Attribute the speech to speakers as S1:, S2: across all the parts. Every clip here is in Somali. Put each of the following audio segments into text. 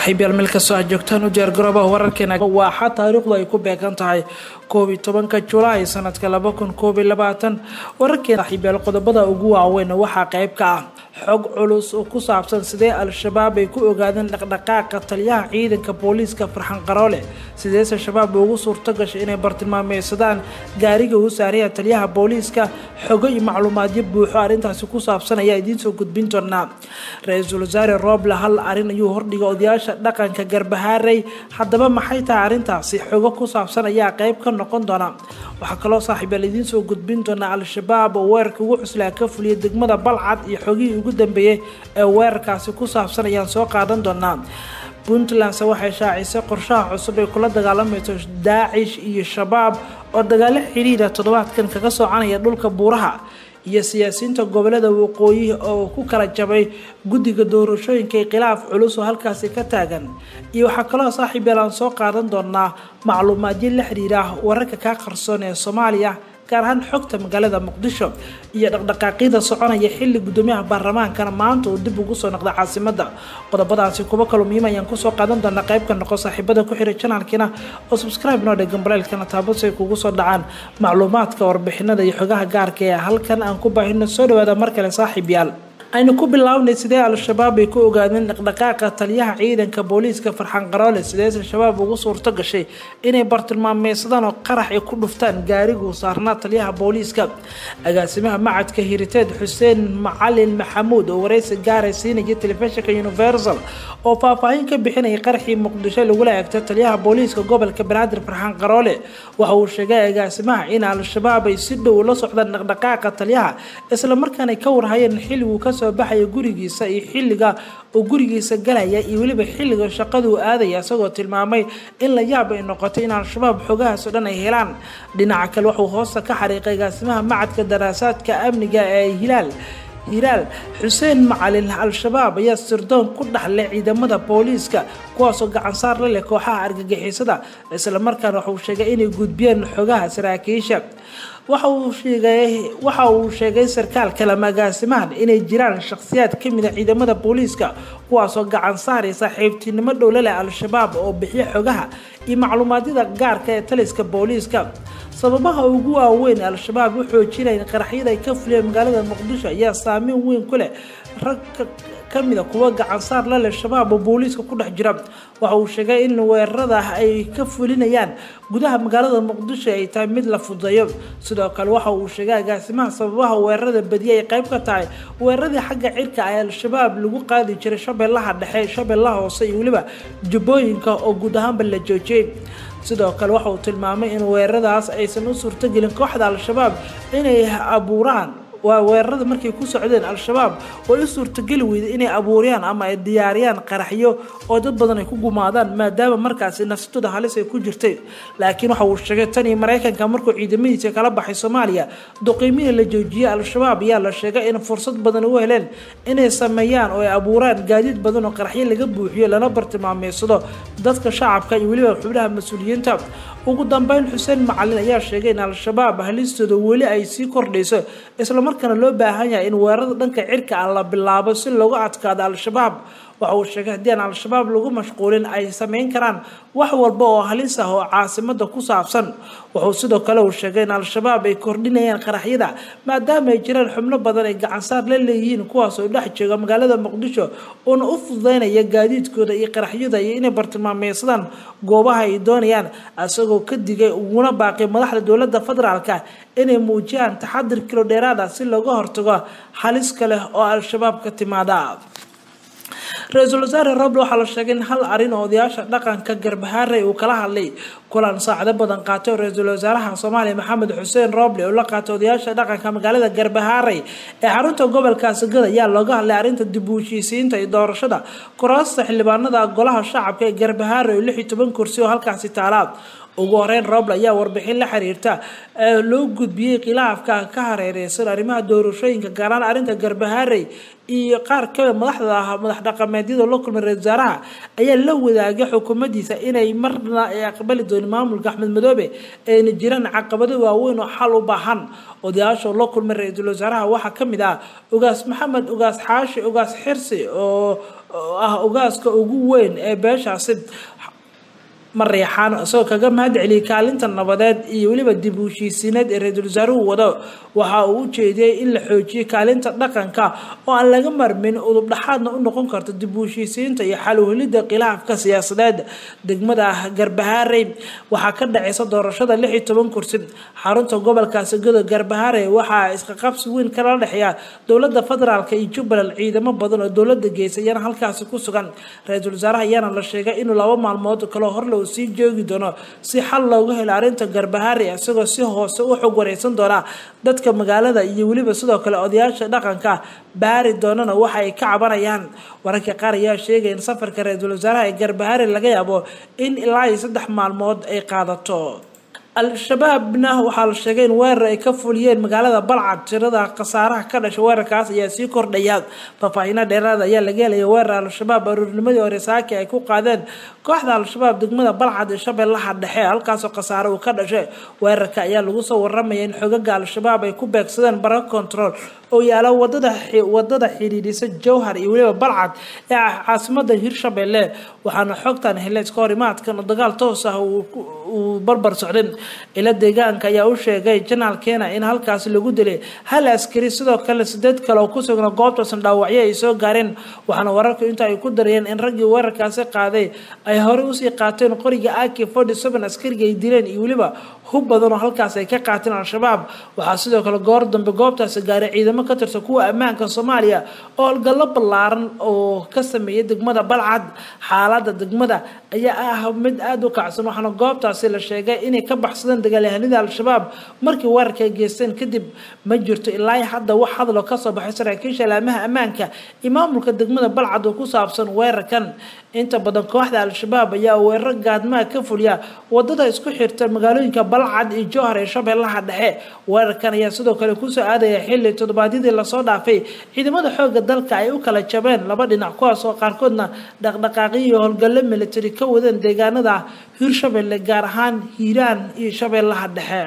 S1: saaxiibyaal meel kastoo aad joogtaan u diyaar garoobaha wararkeena waaxa taariikhdu ay ku beegan tahay koob iyo tobanka julaay sanadka laba kun koob iyo labaatan wararkeena saaxiibyaal qodobada ugu waaweyn waxaa qayb ka ah xog culus oo ku saabsan sidee al-shabaab ay ku ogaadeen dhaqdhaqaaqa taliyaha ciidanka booliiska farxan qaroole sideese shabaab ugu suurto gashay inay bartilmaameysadaan gaariga uu saaraya taliyaha booliiska xogo iyo macluumaadyo buuxo arrintaasi ku saabsan ayaa idiinsoo gudbin doonaa ra-iisul wasaare rooble hal arrin ayuu hordhigay odayaasha dhaqanka garbahaarey haddaba maxay tahay arrintaasi xogo ku saabsan ayaa qayb ka noqon doona waxaa kaloo saaxiibyaal idiinsoo gudbin doonaa al-shabaab oo weerarka ugu cuslaa ka fuliyay degmada balcad iyo xogihii ugu dambeeyey ee weerarkaasi ku saabsan ayaan soo qaadan doonaa puntlandse waxay shaacisay qorshaha cusub ay kula dagaalamayso daacish iyo shabaab oo dagaalo xidhiidha toddobaadkan kaga soconaya dhulka buuraha iyo siyaasiyiinta gobolada waqooyi oo ku kala jabay guddiga doorashooyinka ee khilaaf culus oo halkaasi ka taagan iyo waxaa kaloo saaxiib yeel aan soo qaadan doonaa macluumaadyo la xiriira wararka kaa qarsoon ee soomaaliya gaar ahaan xogta magaalada muqdisho iyo dhaqdhaqaaqyada soconaya xilli gudoomiyaha baarlamaankana maanta uu dib ugu soo noqday caasimada qodobadaasi kuwo kaloo muhiim ayaan kusoo qaadan doonaa qaybka noqo saaxiibada ku xiray janaalkiina oo subscribe noo dhegan baleelkana taabad say kugu soo dhacaan macluumaadka warbixinada iyo xogaha gaarka ee halkan aan ku baahino soo dhawaada mar kale saaxiib yaal aynu ku bilownay sidee al-shabaab ay ku ogaadeen dhaqdhaqaaqa taliyaha ciidanka booliiska farxan qaroole sideese shabaab ugu suurto gashay inay bartilmaameysadaan oo qarax ay ku dhuftaan gaariguu saarnaa taliyaha booliiska agaasimaha macadka hiriteed xuseen macalin maxamuud oo wareysi gaaray siinaya telefishinka universal oo faahfaahin ka bixinayay qaraxii muqdisho lagula eegtay taliyaha booliiska gobolka banaadir farxan qaroole waxa uu sheegay agaasimaha in al-shabaab ay si dhow la socdaan dhaqdhaqaaqa taliyaha islamarkaana ka warhayeen xilliguu ka soo baxaya gurigiisa iyo xilliga uu gurigiisa galaya iyo weliba xilliga shaqaduu aadaya isagoo tilmaamay in la yaab ay noqotay in al-shabaab xogahaas oo dhan ay helaan dhinaca kale waxuu hoosta ka xariiqay agaasimaha macadka daraasaadka amniga ee hilaal hilaal xuseen macalin al-shabaab ayaa sirdoon ku dhaxlay ciidamada booliiska kuwaasoo gacansaar la leh kooxaha argagixisada islamarkaana waxuu sheegay inay gudbiyeen xogaha saraakiisha waxa uu sheegay waxa uu sheegay sarkaalka lamaagaasimahan inay jiraan shakhsiyaad ka mid a ciidamada booliiska kuwaasoo gacan saaraya saaxiibtinimo dhowla leh al-shabaab oo bixiya xogaha iyo macluumaadyada gaarka ee taliska booliiska sababaha ugu waaweyn al-shabaab u xoojinaya qaraxyada ay ka fuliyeen magaalada muqdisho ayaa saameyn weyn ku leh rag kamida kuwa gacansaar la leh shabaab oo booliiska ku dhex jira waxa uu sheegay in weerarada ay ka fulinayaan gudaha magaalada muqdisho ay tahay mid la fudayo sidoo kale waxa uu sheegay agaasimaha sababaha weerarada badiya ay qayb ka tahay weeraradii xagga cirka ee al-shabaab lagu qaadi jiray shabeellaha dhexe shabeellaha hoose iyo weliba jubbooyinka oo guud ahaanba la joojiyey sidoo kale waxa uu tilmaamay in weeraradaas aysan u suurtogelin kooxda al-shabaab inay abuuraan waa weerarada markay ku socdeen al-shabaab way u suurtogeli weyday inay abuuriyaan ama ay diyaariyaan qaraxyo oo dad badan ay ku gumaadaan maadaama markaasi nafsadooda halis ay ku jirtay laakiin waxa uu sheegay tan iyo maraykanka markuu ciidamadiisa kala baxay soomaaliya duqiimihii la joojiyey al-shabaab ayaa la sheegay in fursad badan u heleen inay sameeyaan oo ay abuuraan gaadiid badan oo qaraxyo laga buuxiyo lana bartilmaameysado dadka shacabka iyo weliba xubnaha mas-uuliyiinta ugu dambeyn xuseen macalin ayaa sheegay in al-shabaab halistooda weli ay sii kordhayso islamarkaana loo baahan yahay in weerarada dhanka cirka ah la bilaabo si looga adkaado al-shabaab waxa uu sheegay haddii aan al-shabaab lagu mashquulin ay sameyn karaan wax walba oo halis ah oo caasimada ku saabsan wuxuu sidoo kale uu sheegay in al-shabaab ay kordhinayaan qaraxyada maadaama ay jiraan xubno badan ay gacansaar la leeyihiin kuwaas oo dhex jooga magaalada muqdisho uona u fududeynaya gaadiidkooda iyo qaraxyada iyo inay bartilmaameysadaan goobaha ay doonayaan isagoo ka digay uguna baaqay madaxda dowladda federaalka inay muujiyaan taxadir kilo dheeraad ah si looga hortago halis kale oo al-shabaab ka timaada ra-iisul wasaare roble waxaa la sheegay in hal arin oo odayaasha dhaqanka garbahaarey uu kala hadlay kulan saacado badan qaatay oo ra-iisul wasaaraha soomaaliya maxamed xuseen roble oo la qaatay odayaasha dhaqanka magaalada garbahaarey ee xarunta gobolka sagada ayaa looga hadlay arrinta dib u heshiisiinta iyo doorashada kuraasta xildhibaanada golaha shacabka ee garbahaarey oo lix iyo toban kursi oo halkaasi taala ugu horeyn roble ayaa warbixin la xiriirta loo gudbiyey khilaafka ka hareereysan arrimaha doorashooyinka gaaraan arrinta garbaharey iyo qaar kamid madaxda ah madax dhaqameedyada loo kulmay ra-isul wasaaraha ayaa la wadaagay xukuumaddiisa inay marna ay aqbali doonin maamulka axmed madoobe ayna jiraan caqabado waaweyn oo xal u baahan odayaasha loo kulmay ra-iisul wasaaraha waxaa kamid ah ugaas maxamed ugaas xaashi ugaas xirsi oo ah ugaaska ugu weyn ee beeshaasi mareexaan isagoo kaga mahad celiyay kaalinta nabadeed iyo weliba dib u heshiisiineed ee ra-iisul wasaaruhu wado waxa uu u jeediyey in la xoojiyo kaalinta dhaqanka oo aan laga marmin udub dhaxaadna u noqon karto dib u heshiisiinta iyo xal uhelidda khilaafka siyaasadeed degmada garbahaarey waxaa ka dhaceysa doorashada lix iyo toban kursi xarunta gobolkaasi godo garbahaarey waxaa isqaqabsi weyn kala dhexeeya dowlada federaalk iyo jubbaland ciidamo badan oo dowlada geysa ayaana halkaasi ku sugan ra-iisul wasaaraha ayaana la sheegay inuu laba maalmood kaloo horle sii joogi doono si xal looga helo arrinta garbahaari isagoo si hoose u xog wareysan doona dadka magaalada iyo weliba sidoo kale odayaasha dhaqanka baari doonana waxa ay ka cabanayaan wararka qaar ayaa sheegaya in safarka ra-iisul wasaaraha ee garbahaari laga yaabo in ilaa iyo saddex maalmood ay qaadato al-shabaabna waxaa la sheegay in weerar ay ka fuliyeen magaalada balcad tirada khasaaraha ka dhashay weerarkaas ayaa sii kordhaya faahfaahiina dheeraada ayaa laga helaya weerar al-shabaab aruurnimadii hore saaki ay ku qaadeen kooxda al-shabaab degmada balcad ee shabeellaha dhexe halkaasoo khasaare uu ka dhashay weerarka ayaa lagu soo waramaya in xogaga al-shabaab ay ku beegsadeen bara control oo yaala wadada wadada xidhiidhisa jowhar iyo weliba balcad ee caasimada hirshabelle waxaana xogtan helay iska horimaadkan oo dagaal toos ah uu barbar socday ila deegaanka ayaa u sheegay janaal kena in halkaasi lagu dilay hal askari sidoo kale sideed kale oo ku sugna goobtaasan dhaawacyo ay soo gaareen waxaana wararku inta ay ku darayeen in raggii weerarkaasi qaaday ay horey usii qaateen qoriga aki forty seven askariga ay dileen iyo weliba hub badan oo halkaas ay ka qaateen al-shabaab waxaa sidoo kale goor dambe goobtaasi gaaray ciidamo ka tirsan kuwa ammaanka soomaaliya oo howlgallo ballaaran oo ka sameeyay degmada balcad xaalada degmada ayaa ah mid aada u kacsan waxaana goobtaasi la sheegay inay ka baxsadeen dagaalyahanida al-shabaab markii weerarka ay geysteen kadib ma jirto ilaa hadda wax hadlo kasoo baxay saraakiisha laamaha ammaanka iyo maamulka degmada balcad oo ku saabsan weerarkan inta badan kooxda al-shabaab ayaa weeraro gaadmaha ka fuliya wadada isku xirta magaalooyinka balcad iyo jowhar ee shabeellaha dhexe weerarkan ayaa sidoo kale kusoo aadaya xilli toddobaadyadii lasoo dhaafay ciidamada xooga dalka ay u kala jabeen laba dhinac kuwaas oo qaarkoodna dhaqdhaqaaqyo iyo howlgallo military ka wadeen deegaanada hirshabelle gaar ahaan hiiraan iyo shabeellaha dhexe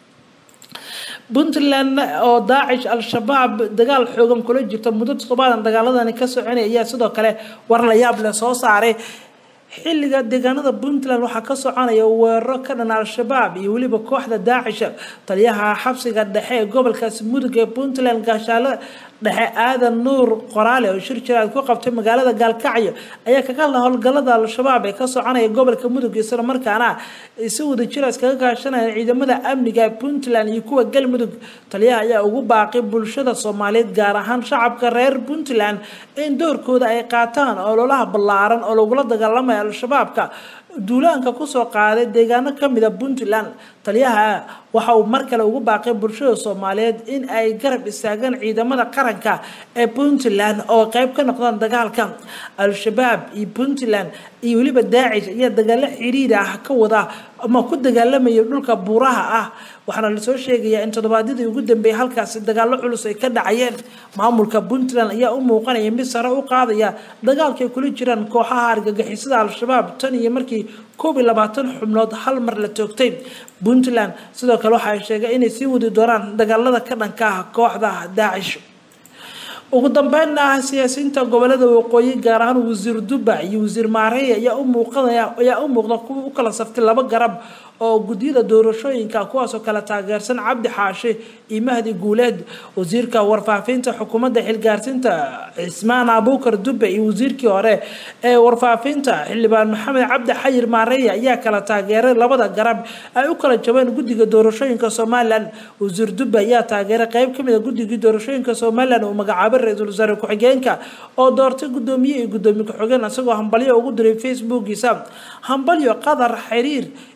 S1: puntland oo daacish al-shabaab dagaal xoogan kula jirta muddo toddobaadan dagaaladani ka soconaya ayaa sidoo kale war la yaab leh soo saaray xilliga deegaanada puntland waxaa ka soconaya weeraro ka dhan al-shabaab iyo weliba kooxda daacish taliyaha xabsiga dhexe ee gobolkaasi mudug ee puntland gaashaale dhexe aadan nuur qoraale oo shir jiraad ku qabtay magaalada gaalkacyo ayaa kaga hadla howlgalada al-shabaab ee ka soconaya gobolka mudug isla markaana si wada jira iskaga kaashanaya ciidamada amniga puntland iyo kuwa galmudug taliyaha ayaa ugu baaqay bulshada soomaaliyeed gaar ahaan shacabka reer puntland in doorkooda ay qaataan ololaha ballaaran oo lagula dagaalamaya al-shabaabka duulaanka kusoo qaaday deegaano kamida puntland taliyaha waxa uu mar kale ugu baaqay bulshada soomaaliyeed in ay garab istaagaan ciidamada qaranka ee puntland oo qeyb ka noqdaan dagaalka al-shabaab iyo puntland iyo weliba daacish ayaa dagaalo xiriir ah ka wada ama ku dagaalamaya dhulka buuraha ah waxaana lasoo sheegayaa in toddobaadyadii ugu dambeeyay halkaasi dagaalo culus ay ka dhacayeen maamulka puntland ayaa u muuqanaya mid sare u qaadaya dagaalkaay kula jiraan kooxaha argagixisada al-shabaab tan iyo markii koob iyo labaatan xubnood hal mar la toogtay puntland sidoo kale waxa ay sheegay inay sii wadi doonaan dagaalada ka dhanka ah kooxda daacish ugu dambeynna ah siyaasiyiinta gobolada waqooyi gaar ahaan wasiir duba iyo wasiir maareya ayaa u muuqanaya ayaa u muuqda kuwa u kala saftay laba garab oo gudyada doorashooyinka kuwaasoo kala taageersan cabdi xaashi iyo mahdi guuleed wasiirka warfaafinta xukuumadda xilgaarsiinta cismaan abuukar dube iyo wasiirkii hore ee warfaafinta xildhibaan maxamed cabdi xayir maareya ayaa kala taageeray labada garab ay u kala jabeen guddiga doorashooyinka somalilan wasiir dube ayaa taageeray qeyb kamid a guddigii doorashooyinka somalilan uu magacaabay ra-iisul wasaare ku-xigeenka oo doortay gudoomiye iyo gudoomiye ku-xigeen isagoo hambalyo ugu diray facebookiisa hambalyo qadar xiriir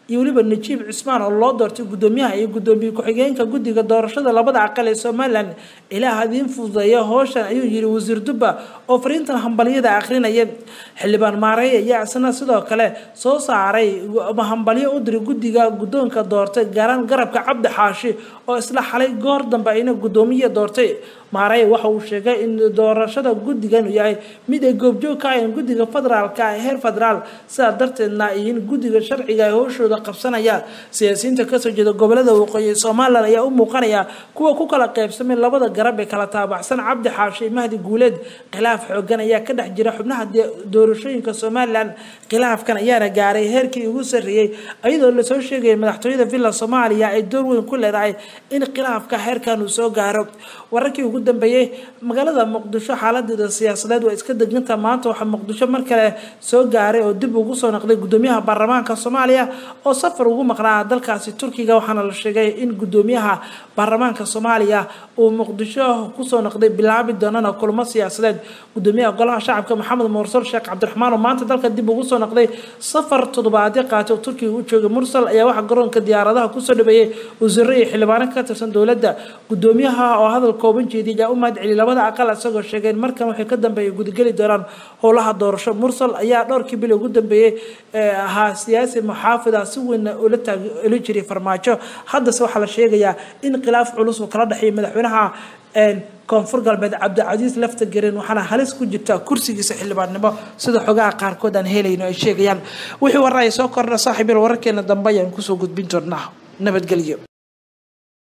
S1: iyo weliba najiib cismaan oo loo doortay guddoomiyaha iyo guddoomiye ku-xigeenka guddiga doorashada labada aqal ee somalilan ilaah hadiin fududeeya howshan ayuu yiri wasiir dubba oo fariintan hambalyada akhrinaya xildhibaan maareey ayaa isna sidoo kale soo saaray hambalyo u diray guddiga guddoonka doortay gaaraan garabka cabdi xaashi oo isla xalay goor dambe ayna guddoomiye doortay maarey waxa uu sheegay in doorashada guddigan yahay mid ay goobjoog ka ahayn guddiga federaalka heer federaal sidaa darteedna in guddiga sharciga ay howshooda qabsanayaan siyaasiyiinta kasoo jeeda gobolada waqooyi somalilan ayaa u muuqanaya kuwa ku kala qaybsamay labada garab ee kala taabacsan cabdi xaashi mahdi guuleed khilaaf xoogan ayaa ka dhex jira xubnaha doorashooyinka somalilan khilaafkan ayaana gaaray heerkii ugu sarreeyey iyadoo lasoo sheegaya madaxtooyada villa soomaaliya ay door weyn ku leedahay in khilaafka heerkan uu soo gaaro wararkii ugu dambeeyey magaalada muqdisho xaaladeeda siyaasadeed waa iska deganta maanta waxaa muqdisho mar kale soo gaaray oo dib ugu soo noqday guddoomiyaha baarlamaanka soomaaliya oo safar ugu maqnaa dalkaasi turkiga waxaana la sheegay in guddoomiyaha baarlamaanka soomaaliya uu muqdisho kusoo noqday bilaabi doonana kulamo siyaasadeed guddoomiyaha golaha shacabka maxamed mursal sheekh cabdiraxmaan oo maanta dalka dib ugu soo noqday safar toddobaadyo qaatay oo turkiga u joogay mursal ayaa waxaa garoonka diyaaradaha kusoo dhaweeyey wasiiro iyo xildhibaano ka tirsan dowladda guddoomiyaha oo hadal kooban jeediyay ayaa u mahad celiyay labada aqal isagoo sheegeen markan waxay ka dambeeyay gudageli doonaan howlaha doorasho mursal ayaa dhowrkii bil ugu dambeeyey ahaa siyaasi muxaafida si weyn ula taag ula jiray farmaajo haddase waxaa la sheegayaa in khilaaf culus uu kala dhexeeyay madaxweynaha koonfur galbeed cabdicasiis lafta garen waxaana halis ku jirta kursigiisa xildhibaannimo sida xogaha qaarkood aan helayno ay sheegayaan wixii warra ay soo kordha saaxiibyal wararkeena dambe ayaan kusoo gudbin doonaa nabadgelyo